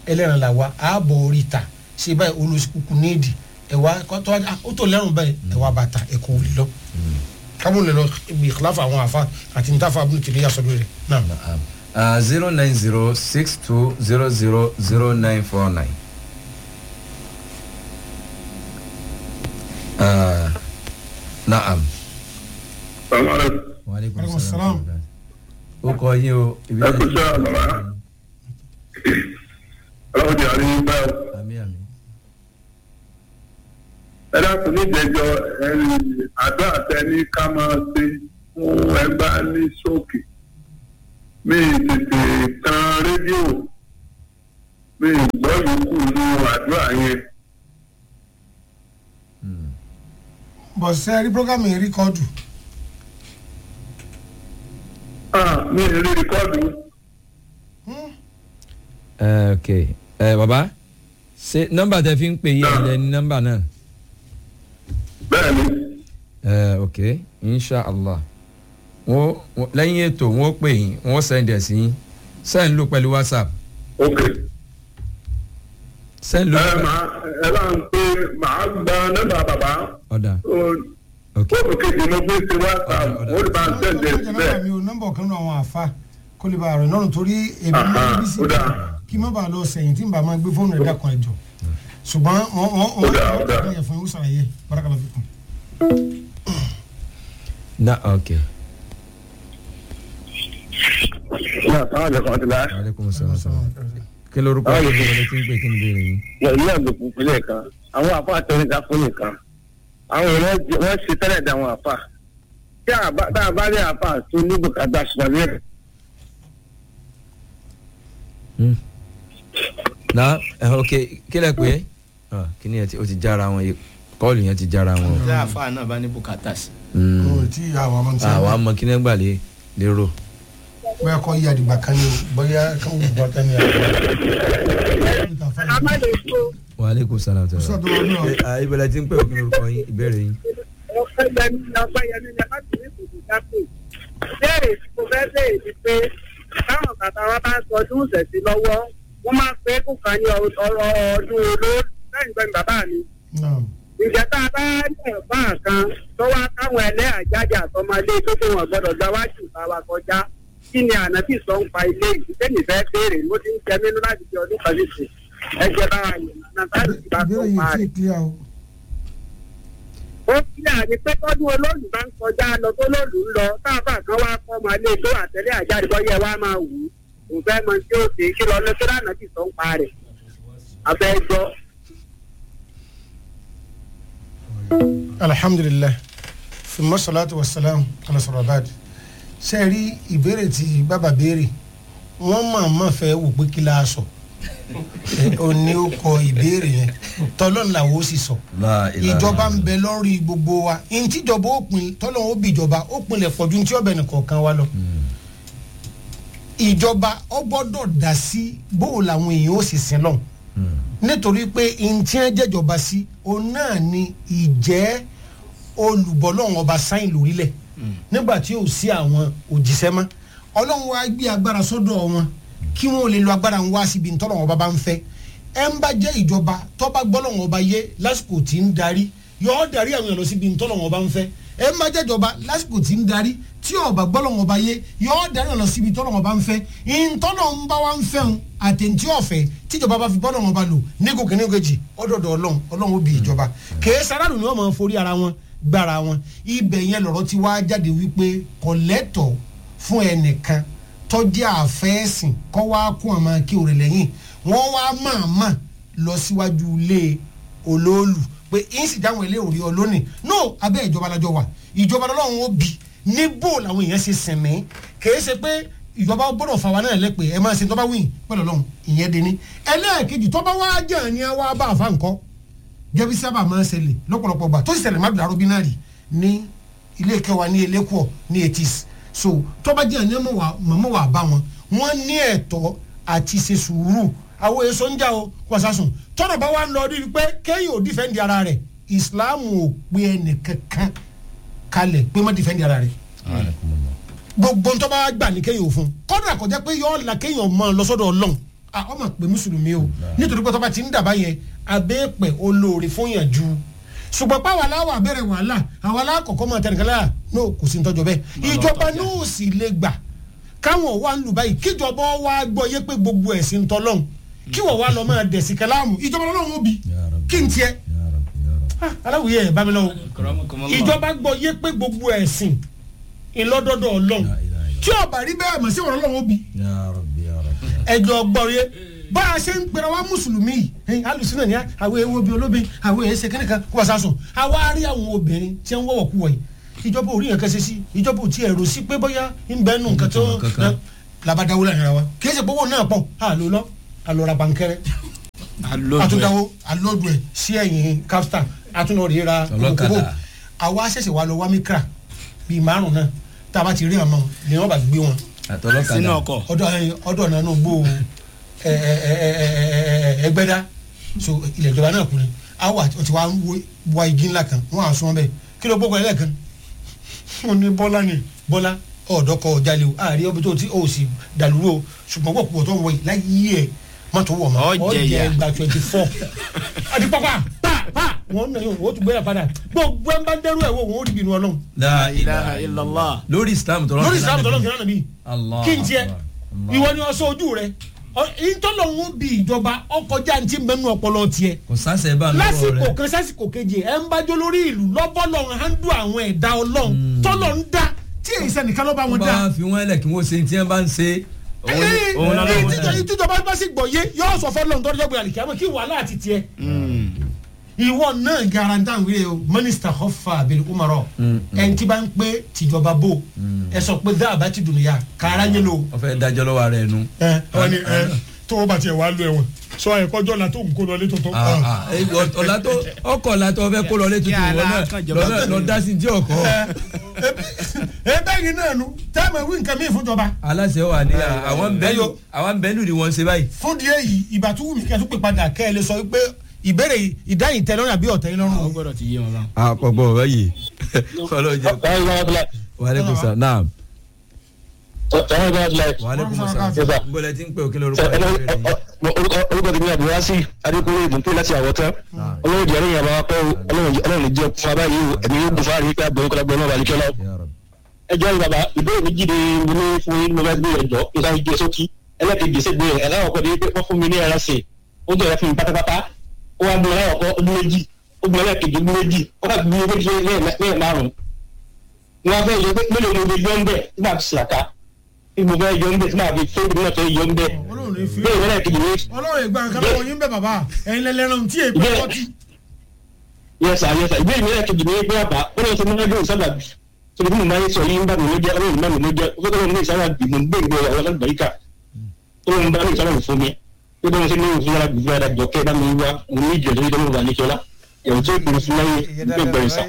ẹlẹ́ran là wa ààbọ̀ orí ta ṣe báyìí olùsìkùkù níìdì ẹ̀wà kọ́tọ́ ó tó lẹ́rùn báyìí ẹ̀wà bàtà ẹ̀kọ́ òlì lọ. kábọ̀ lè lọ ibi ìkìláfà àwọn àfa àti nítafà abúlé tèmi yà sọ́dọ̀ rẹ̀ náà. zero nine zero six two zero zero zero nine four nine. naam. salaamaleykum. waaleykum salaam. ó kọ yín o. ibi ẹ kú sẹ́ àlọ́lá ọlọ́run ti àrí báyọ̀. àmì àmì. ẹ dákun ní ìjẹjọ àdó àtẹni ká máa ṣe fún ẹgbà ní sókè mi tètè tan rédíò mi gbọ́ yòókù ní àdúrà yẹn. bọ̀ sẹ́ rí programme yìí rìkọ́dù Ah, mi ì rí rìkọ́dù. ẹ ok ẹ baba ṣe nọmba tẹ fi ń pè yí ẹ ní nọmba náà. bẹ́ẹ̀ ni ẹ ok inshallah wọn wọn- lẹ́yìn ètò wọn ó pè yín wọn ó send ẹ̀ sí yín send ló pẹ̀lú whatsapp ok. send ló ẹ máa ẹ bá ń pè máa gba nọ́mbà bàbá ọ̀dà ok fóònù kejì ló gbé sí whatsapp Ọ̀dà, ọ̀dà. ó lè bá ń tẹ̀lé nọ́mbà bẹ́ẹ̀. mi ò nọ́mbà ọ̀kan náà àwọn àfa kó lè bá a rẹ̀ lọ́rùn torí èmi Aha, máa ń bí sí ó dáa. kí má bàa lọ sẹ́yìn tí n bá máa gbé fóònù rẹ̀ dàkún ẹ̀jọ̀ ṣùgbọ́n wọ́n wọ́n Ó dáa, ó wọ́n dáa. kàn yẹ fún yín ó sàlàyé barakala fi kún. na ok náà sáwọn àjọ kan ti la. aleykum salaam kí lorúkọ yín bí wọlé tí ń pè kí ni béèrè yín. ìlú àgbèkú ìpínlẹ̀ kan àwọn àfa àtẹnudá fún nìkan àwọn èèyàn jẹ- wọ́n ṣe tẹ́lẹ̀ dá àwọn àfa tí a bá tá a bá rí àfa tó ní bùkátà ṣùgbọ́n ní Hmm. na ẹ ok kí lẹ pé Ah, kí ni ẹ ti o ti jára wọn yìí kọ́ọ̀lù yẹn ti jára wọn. ṣé àfa náà bá ní bùkátà sí. Hmm. o tí àwọn ọmọ tí àwa mọ kí ní gbà lé lérò. bóyá kọ́ yí àdìgbà kan ní o bóyá káwọn bùbá kan ní àdìgbà. wa aleykum salaam tẹ. Ustaz wa náà. ibẹ̀lẹ̀ tí ń pè kí lorúkọ yín ìbéèrè yín. ọ̀pẹ̀yẹmí ọ̀pẹ̀yẹmí ni láti ní ìbùdó dápò. béèrè tí mo fẹ́ béèrè ni pé táwọn bàbá wa bá ń sọ ọdún ìṣẹ̀sí lọ́wọ́ wọ́n máa ń pé kó kan ní ọ̀rọ̀ ọdún olóró lẹ́yìn gbẹ̀mí bàbá mi. náà ǹjẹ́ tá a bá ní ọ̀bá kan tó wá káwọn ẹlẹ́yà jáde àtọmọlé tó tó wọn gbọ́dọ̀ gba wájú ìta wa kọjá kí ni ànábì sọ ń pa ilé ìdílé nìfẹ́ béèrè mo ti ń jẹ nínú láti fi ọdún kan nísìn ẹgbẹ́ bá wa yẹn náà láti fi bá tó ìbéèrè pa yìí rẹ̀ tí ì clear o. ó kílẹ̀ àní pé tọ́dún olóòlù bá ń kọjá lọ tó lóòlù ń lọ táàbà kan wá kọ́ ọmọ ilé tó àtẹ̀lé àjáde bọ́ yẹ wá máa wù ú òun fẹ́ mọ tí ó ṣe kí lọ lọ́sọ́ lánà tí sọ ń pa rẹ̀ abẹ́jọ́. alhamdulilayi fima salatu wa salam ala sọrọbaadi ṣe rí ìbéèrè tí bàbá béèrè wọn máa ma fẹ́ wò pé kí la sọ ẹ, ó ní ó kọ ìbéèrè yẹn tọlọ́n làwọn ó sì sọ La ilaha ìjọba ń bẹ lórí gbogbo wa ntíjọba ó pin tọ́lọ́n ó bí ìjọba ó pinlẹ̀ pọ̀jù ntí ọbẹ̀ nìkọ̀ọ̀kan wa lọ ìjọba ó gbọ́dọ̀ dá sí bóò làwọn èèyàn ó sì sin lọ́hùn nítorí pé ntí ẹ jẹjọba sí òun náà ni ìjẹ́ olùbọ́lọ́hún ọba sáyìn lórílẹ̀ nígbà tí ò sí àwọn òjíṣẹ́ mọ́ ọlọ́run wa gbé agbára sọ́dọ̀ wọn kí wọ́n lè lo agbára ń wá síbi ntọ́lọ́hún ọba bá ń fẹ́ ẹ ń bá jẹ́ ìjọba tọ́ba gbọ́lọ́hún ọba yé lásìkò tí ń darí yọ̀ọ́ darí àwọn èèyàn lọ síbi ntọ́lọ́hún ọba ń fẹ́ ẹ ń bá jẹ́ ìjọba lásìkò tí ń darí tí ọba gbọ́lọ́hún ọba yé yọ̀ọ́ darí àwọn lọ síbi ntọ́lọ́hún ọba ń fẹ́ ntọ́lọ́hún bá wa ń fẹ́ hun àtẹ̀ntí ọ̀fẹ́ tíjọba bá fi bọ́lọ́hún ọba lò nígò kìíní kejì ọdọọdọ ọlọ́run ọlọ́run ó bí ìjọba kèé sáràlù ni wọ́n máa forí ara wọn gbára wọn ibẹ̀ yẹn lọ̀rọ̀ ti wá jáde wípé kọ̀lẹ́tọ̀ fún ẹnìkan tọ́jú àfẹ́sìn kọ́ wá kún àmọ́ kí òrè lẹ́yìn wọ́n wá máàmá lọ síwájú ilé olóòlù pé yín sì dáhùn ilé òrí ọlónìí no abẹ́ ìjọba lájọ wà ìjọba lọ́wọ́ ó bi níbo làwọn èèyàn ṣe sẹ̀mí kèé ṣe pé ìjọba gbọ́dọ̀ fà wá náà lẹ́pẹ́ ẹ máa ṣe tọ́ba wíìn pẹ̀lú ọlọ́run ìyẹn deni ẹlẹ́ẹ̀kejì tọ́ba wá jẹ́ ní wá bá àfa nǹkan jẹ́bi sábà máa ń ṣẹlẹ̀ lọ́pọ̀lọpọ̀ gbà tó sì ṣẹlẹ̀ má dàrú bí náà rí ní ilé kẹwàá ní elékùọ̀ ní etis so tọ́ba jẹ́ ní mọ̀mọ́ wà bá wọn wọ́n ní ẹ̀tọ́ àti ṣe sùúrù àwọn èso ń jà o kò sásùn tọ́nà bá wà ń lọ rí i pé kéyìn ò dífẹ́ǹdì ara rẹ̀ ìsìláàmù ò pe ẹnìkankan kalẹ̀ pé má dífẹ́ǹdì ara rẹ̀ gbogbo ntọ́ bá gbà ní kéyìn òfun kọ́dà kọjá pé yọ ọ́ la kéyìn ọmọ lọ́sọ́dọ̀ ọlọ́run ah, ọmọ pé mùsùlùmí o nítorí pé tọ́ba ti ń dàbá yẹn abẹ́ẹ̀pẹ̀ olóore fún yàn ju ṣùgbọ́n pàwọn aláwọ̀ abẹ́rẹ́ wàhálà àwọn alákọ̀ọ́kọ́ máa tẹnìkan lára no kò sí nítọ́jọ́ bẹ́ẹ̀ ìjọba náà sì lè gbà káwọn wà ń lù báyìí kíjọba wa gbọ́ yé pé gbogbo ẹ̀sìn tọ́lọ́hún kí wọ́n wá lọ máa dẹ̀sí kẹláàmù ìjọba ọlọ́run ó bi kí n tiẹ̀ Ah, aláwòye ẹ̀ bá mi lọ́wọ́ ìjọba gbọ́ yé pé gbogbo ẹ̀sìn ìlọ́dọ̀dọ̀ ọlọ́run tí ọba rí bẹ́ẹ̀ mọ̀ sí ọ̀rọ̀ ọlọ́run ó bi ẹjọ gbọrọ bá a ṣe ń pera wa mùsùlùmí yìí alùsùnà ni àwọn ewu obì olóbìn àwọn èsè kẹ́nìkan kó wá sásùn àwa á rí àwọn obìnrin tí ń wọ̀wọ̀ kú wọ̀nyí ìjọba ò rí yẹn kẹsẹ̀ sí ìjọba ò tiẹ̀ rò sí pé bóyá ń bẹ́ẹ̀ nù nǹkan tó Kankan. labadawo lára wa kì í ṣe gbowó náà pọ̀ àlọ́ lọ àlọ́ra bankẹ́rẹ́ àtúndáwó alóòdù ẹ̀ sí ẹ̀yìn capstan àtúnọ̀rẹ́ ra Ọlọ́kadà. kòkòbò àwa ṣẹ̀ṣẹ̀ wà lọ wá mikra bíi márùn náà tá a bá ti rí àmọ́ ni wọ́n bá gbé wọn àtọlọ́kadà sínú ọkọ̀ ọdọ ọdọ nanu gbó ẹ ẹ ẹ ẹ ẹ ẹgbẹdá so ilẹ̀ ìjọba náà kú ni awo àti ọtí wa ń wo- wa igi ńlá kan wọn à sún bẹ́ẹ̀ kí ló gbókò ẹlẹ́kan wọn ní bọ́lá ni bọ́lá ọ̀dọ́kọ̀ ọ̀jálẹ̀ o àárí ọbẹ̀ tó ti o sì dàlúrò o ṣùgbọ́n wọ́n kú ọ̀tọ̀ wọ̀ yìí láyé ẹ̀ mọ́tò wọ̀ mọ́ Ọ jẹ ìyà. gba twenty four àti pápá pa pa wọn nà yóò wọ́n tún gbéra padà gbogbo ẹ̀ ń bá dẹ́rù ẹ̀ wò wọ́n ó rí bínú ọlọ́run La ilaha illallah lórí islam tọ́lọ́ lórí ìsìlámù tọ́lọ́ kìnnà nàbí Allah kí n tiẹ̀ Allah. ìwọ ni ọsọ ojú rẹ ìtọ́lọ́hún bí ìjọba ọkọjá ntí mẹ́nu ọpọlọ tiẹ̀ kò sáṣẹ bá lọ́wọ́ lásìkò rẹ kan sásìkò kejì ẹ̀ ń bájọ́ lórí ìlú lọ́bọ́lọ́hún handú àwọn ẹ̀dá ọlọ́run tọ́lọ̀ ń dá tí èyí sẹ́nìkan ló bá wọ́n wọn dá bá fi wọ́n lẹ̀ kí wọ́n ṣe tí wọ́n bá ń ṣe òun náà lọ́wọ́ dá. ìtìjọba bá sì gbọ̀ yé yóò sọ fọ́lọ́hún tọ́jú ọgbìn àlìkàmọ́ kí wàhálà àti tiẹ̀ ìwọ náà garantan wíyẹ o mínísítà hoffa abel umarọ ẹn tí bá ń pé tìjọba bò ẹ sọ pé dáàbá ti dùn níyà kára yẹn lò wọ́n fẹ́ dájọ́ lọ́wọ́ rẹ̀ nu. ẹ ọ ni ẹ tó o bá tiẹ̀ wá lu ẹ̀wọ̀n sọ ẹ kọjọ́ la tó ń kó lọ létò tó. Ah, ah, eh, ọ̀la tó ọkọ̀ ọ̀la tó fẹ́ kó lọ létí tó wọ́n náà lọ́dọ̀- lọ dá sí tí ọkọ̀ ẹ bẹ́ẹ̀ ni náà nu tẹ́ẹ̀mù ìwé nǹkan mi fúnjọba. aláṣẹ wà ní àwọn bẹ́ẹ̀lù ẹyọ. àwọn bẹ́ẹ̀lù ni wọ́n ṣe báyìí. fún díẹ̀ yìí ìgbà tó wù mí kẹ́ ẹ tó pè padà kẹ́ ẹ lè sọ pé ìbéèrè ìdáyìn tẹ lọ́rùn àbí ọ̀tẹ̀ yín ó lọ́rùn. gbọ́dọ̀ ti yé wọn báwọn. àpọ̀gbọ̀ ọ̀rọ̀ yìí ọlọ́jọ́ wàhálẹ́kùn sá náà wàhálẹ́kùn sá gbọ́dọ̀ tí ń pè òkè lórúkọ rẹ̀ orúkọ tèmi àbúrò sí adékúnlé ìdúnpé láti àwọtán ọlọ́run ìdí ọlọ́run àbáwá pẹ́ ọlọ́run ìjọ fún wa báyìí o ẹ̀mí yóò gùn fáàrí pé àgbẹ̀wò kọ́lá gbọ́n náà wà lẹ́kẹ́ lọ. ẹjọ́ ni bàbá ìbéèrè méjì ni mo ní fún yín mo bá gbé ẹjọ́ nígbà gbé sókí ẹlẹ́kẹ̀jì sí gbé ẹ̀ láwọn ọkọ̀ ní pé wọ́n fún mi ní ẹran sè ó jẹ́ fún mi pátápátá ó wá gbé ẹlẹ́wọ̀n kọ́ ọdún méjì ó gbé ẹlẹ́kẹ̀jì ọdún méjì ó bá gbé méjì lẹ́yìn márùn-ún wọn fẹ́ yọ pé mélòó ni mo yọ ń bẹ̀ tí màá fi sàkà tí mo fẹ́ yọ ń bẹ̀ tí màá fi tó ìdílé náà fẹ́ yọ ń bẹ̀ ọlọ́run ní fi bẹ́ẹ̀ ẹlẹ́kẹ̀jì ní ọlọ́run ìgbà nǹkan lọ́wọ́ yín bẹ́ẹ̀ bàbá ẹ̀yin lẹ́lẹ́rán tí èèpẹ̀ Bẹ́ẹ̀. ọtí. yẹsà yẹsà ìbéèrè mi lẹ́ẹ̀kejì ní pé àbá ó lọ sí mọ́nádé ìsábàbí tóbi tí mo máa ń sọ yìí ń bá mi ló jẹ́ ọlọ́run bá mi ló jẹ́ ó fẹ́ kọ́ ní ìsábàbí mo ń gbé ìgbé ọ̀rọ̀ alágbàríkà ó lọ́run bá mi ìsábàbí fún mi ó bá mi sí ní ìfún yàrá gbìyànjú àdá jọkẹ́ bá mi wá mo ní ìjọ lórí tọ́lọ́run wà ní kíọ́lá ẹ̀rù tó ìpinnu fún láyé gbé gbẹ̀rẹ̀ sà.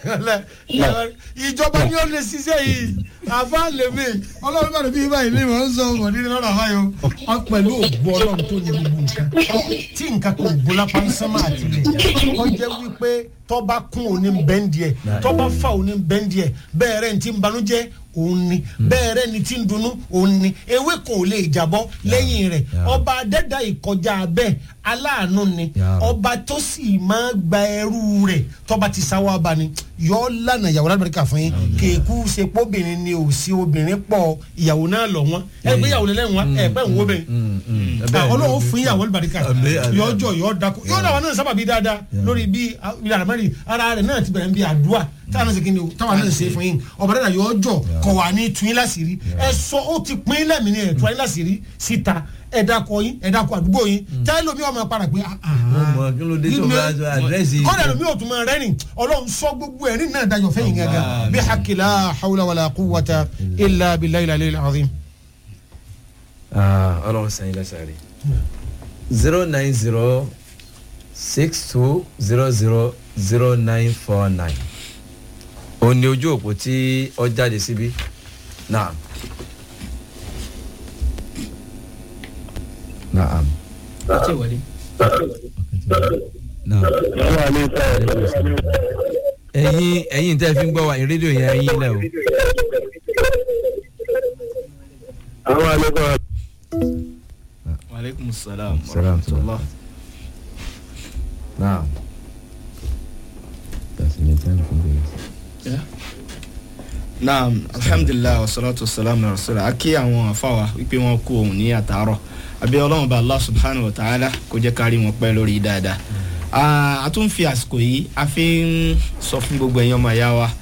ìjọba ni ó lè ṣiṣẹ́ yìí àfa lèmi ọlọ́run bá mi báyìí ní ìwọ̀n ń sọ ọmọ nínú lọ́rọ̀ àbáyọ ọ pẹ̀lú ògbó ọlọ́run tó ní gbogbo nǹkan tí nǹkan kò gbó lápá ń sánmà àtìlẹ̀ ọ jẹ́ wípé tọ́ba kún òní bẹ́ńdì ẹ̀ tọ́ba fà òní bẹ́ńdì ẹ̀ bẹ́ẹ̀ rẹ̀ ní ti ń banújẹ́ òun ni bẹ́ẹ̀ rẹ̀ ní ti ń dunnú òun ni ewé kan ò lè jábọ́ lẹ́yìn rẹ̀ ọba adẹ́dá ìkọjá bẹ́ẹ̀ aláàánú ni Ya. ọba tó sì máa gba ẹrú rẹ̀ tọ́ba ti sáwọ́ abani yọ lànà ìyàwó alábẹ̀rẹ̀kà fún yín kéèkú ṣe pọ́bìnrin ni ò sí obìnrin pọ̀ ìyàwó náà lọ wọn ẹ gbé ìyàwó lẹ́lẹ́wọ̀n wọn ẹ pẹ́ ń wo bẹ́ẹ̀ ọlọ́run fún ìyàwó alábẹ̀rẹ̀kà Àmín, àmín. yọjọ yọ dako yọ dàwọn náà sábà bí dáadáa lórí bí ìlànà mẹ́rin ara rẹ̀ náà ti bẹ̀rẹ̀ bí àdúrà táwọn náà ṣe kíni o táwọn náà ṣe fún yín ọ̀bà dàda yọjọ kọ̀ wà ní tún yín láṣìírí ẹ sọ ó ti pín in lẹ́mìí ni ẹ̀ tún yín láṣìírí síta ẹ dákọ yín ẹ dákọ àdúgbò yín tẹ́lẹ̀ lómi ọmọ padà pé ah, ah, Mo mọ̀, kí ló dé tó bá aṣọ àdírẹ́sì yìí? kọ́dà lómi ò tún máa rẹ́rìn ọlọ́run sọ gbogbo ẹ̀rín náà dájọ́ fẹ́yìn gángan bí hakilá hawla wàlá kúwàtà ilà bìlá ilà ilà azim. Ah, ọlọ́run sẹ́yìn lẹ́sẹ̀ rí zero nine zero six two zero zero zero nine four nine ó ní ojú òpó tí ó jáde síbí náà naam ó ti wọlé. naam ẹ̀yin ẹ̀yin tẹ́ fi ń gbọ́ wa ní rédíò yẹn ẹ̀yin lẹ́ o àwọn àlejò wàlẹ́ aleykum salaam wa Salaam. rahmatulah. naam. naam alhamdulilayi wa salatu wa salam na rasulillah a kí àwọn afáwa wípé wọn kú òun ní àtàárọ̀ àbí ọlọ́run bá allah subhanahu wa ta'ala kó jẹ́ kárí wọn pẹ́ lórí dáadáa Ah, a tún fi àsìkò yìí a fi ń sọ fún gbogbo ẹ̀yin ọmọ ìyá wa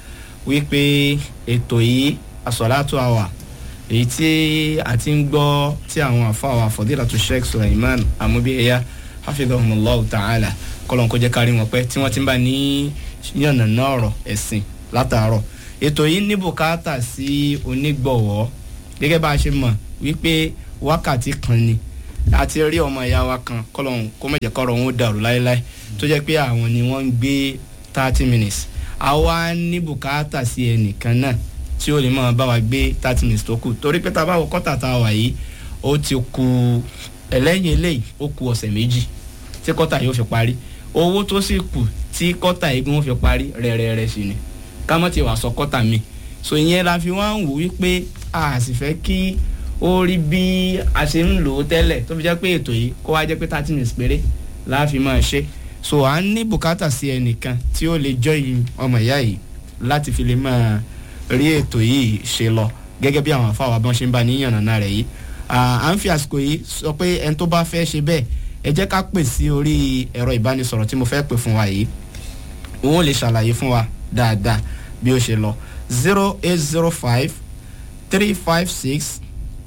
wípé ètò yìí asọ̀látò àwà èyí tí a ti ń gbọ́ tí àwọn afáwa fọdílàtò sheikh suleiman amúbíyẹyà hafidhahumullahu ta'ala kọlọ́n kó jẹ́ kárí wọn pẹ́ tí wọ́n ti ń bá ní yànnàná ọ̀rọ̀ ẹ̀sìn látàárọ̀ ètò yìí ní bùkátà sí onígbọ̀wọ́ gẹ́gẹ́ bá a ṣe mọ̀ wípé wákàtí kan ni a ti rí ọmọ ìyá wa kan kọlọ́n kó má jẹ́ kọ́rọ̀ wọn ó dàrú láéláé tó jẹ́ pé àwọn ni wọ́n ń gbé thirty minutes àwa ní bùkátà sí ẹnìkan náà tí ó lè máa bá wa gbé thirty minutes tó kù torí pé tá a bá wọ kọ́tà tá a wà yìí ó ti ku ẹlẹ́yìn eléyìí ó ku ọ̀sẹ̀ méjì tí kọ́tà yóò fi parí owó tó sì kù tí kọ́tà yìí wọ́n fi parí rẹ̀rẹ̀rẹ̀ sí ni ká mọ̀ tí wàá sọ kọ́tà mi so ìyẹn la fi wá ń wò wípé a sì fẹ́ kí ó rí bí a ṣe ń lò ó tẹ́lẹ̀ tó fi jẹ́ pé ètò yìí kó wá jẹ́ pé thirty minutes péré láàfin máa ṣe so à ń ní bùkátà sí ẹnìkan tí ó lè join ọmọ ìyá yìí láti fi lè máa rí ètò yìí ṣe lọ gẹ́gẹ́ bí àwọn afáwọn abọ́n ṣe ń bá níyànnà náà rẹ̀ yìí à ń fi àsìkò yìí sọ pé ẹni tó bá fẹ́ ṣe bẹ́ẹ̀ ẹ jẹ́ ká pè sí orí ẹ̀rọ ìbánisọ̀rọ̀ tí mo fẹ́ pè fún wa yìí òun lè ṣàlàyé fún wa dáadáa bí ó ṣe lọ zero eight zero five three five six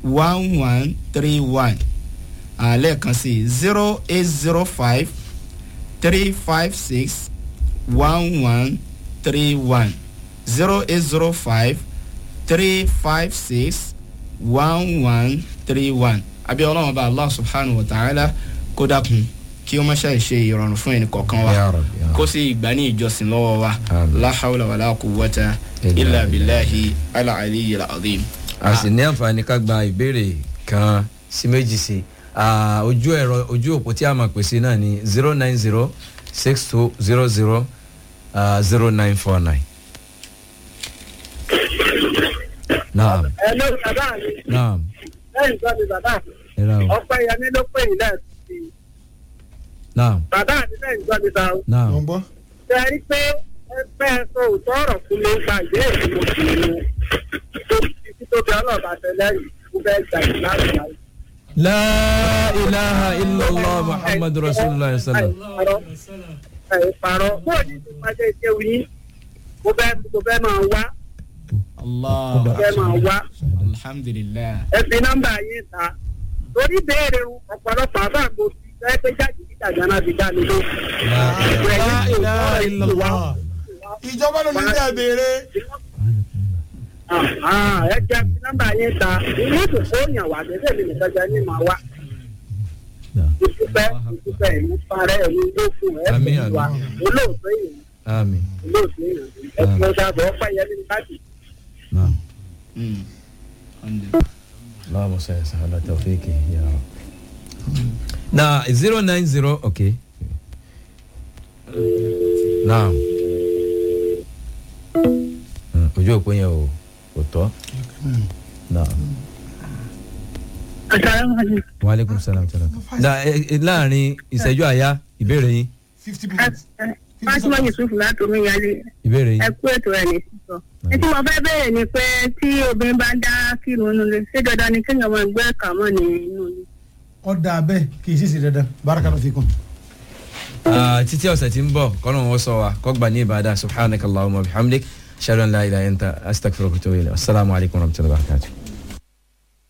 one one three one lẹ́ẹ̀kan sí zero eight zero five three five six one one three one zero eight zero five three five six one one three one àbí ọlọ́run bá allah subhanahu wa ta'ala kó dákun kí ó má ṣe ṣe ìrọ̀rùn fún ẹnì kọ̀ọ̀kan wa Ya Rabbi, ya Rabbi. kó sì gbà ní ìjọsìn lọ́wọ́ wa Amin. la hawla wa la quwwata Illa illa billah. billahi ala aliyyil azim. a sì ní àǹfààní ká gba ìbéèrè kan sí méjì sí i ojú ẹ̀rọ ojú òpó tí a máa pèsè náà ní zero nine zero six two zero zero zero nine four nine. naam ẹ ló bàbá mi naam lẹ́yìn tó ni bàbá mi ẹ ra o ọpẹ́ yẹmí ló pè yín lẹ́ẹ̀kan sí i naam bàbá mi lẹ́yìn tó ni bàbá naam wọ́n gbọ́. ṣe rí pé ẹgbẹ́ sọ òótọ́ ọ̀rọ̀ fún mi gba ìbéèrè tí mo sì ní tó ti tóbi ọlọ́ọ̀bà tẹ́lẹ̀ yìí mo fẹ́ gbà yìí láti láti. la ilaha illallah muhammadu rasulillah sallam. ẹ parọ́ bóò ní ti pàṣẹ ìṣẹ́wù yín mo fẹ́ mo fẹ́ máa wá allah mo fẹ́ máa wá alhamdulilayi. ẹ fi nọ́mbà yín ta torí béèrè ọ̀pọ̀lọpọ̀ àbá mo fi fẹ́ pé jáde níta gánà fi dá mi ló. La ilaha illallah. ìjọba ló ní bí ẹ béèrè. ẹ jẹ́ fi nọ́mbà yín ta ilé ìtòkó yàn wá gẹ́gẹ́ mi nìkan jẹ́ ní màá wá. ìdúpẹ́ ìdúpẹ́ ìlú parẹ́ ìlú ló fún ẹ Àmín, fún wa àmín. olóòótọ́ èèyàn ami olóòótọ́ èèyàn ẹ fún ọjà bọ̀ ọ́pẹ́ yẹn ní láti. naam. Mm. Alhamdulillah. اللهم صل على توفيقه يا رب na zero nine zero okay naam Hmm, ojú òpó yẹn o kò tọ́ naam waaleykum salaam salaam na ẹ- ẹ- láàrin ìṣẹ́jú àyá ìbéèrè yín fifty minutes. Fátímọ̀ Yusuf láti omi yálé ìbéèrè ẹ yín kú ètò ẹ̀ ní sísọ. Etí mo fẹ́ bẹ̀rẹ̀ ni pé tí obìnrin bá ń dá kírun nínú ilé ṣé dandan ni kéèyàn máa gbé ẹ̀ka mọ́ ní inú ilé. ọ̀dà abẹ́ kì í sì sí dandan barakallahu fikum. Ah, títí ọ̀sẹ̀ tí ń bọ̀ kọ́nà wọn sọ wa kọ́gbà ní ìbàdàn subhanakallahumma wa bihamdik sharon la ilaha illa anta astaghfiruka wa atubu ilayk assalamu alaikum wa rahmatullahi wa barakatuh.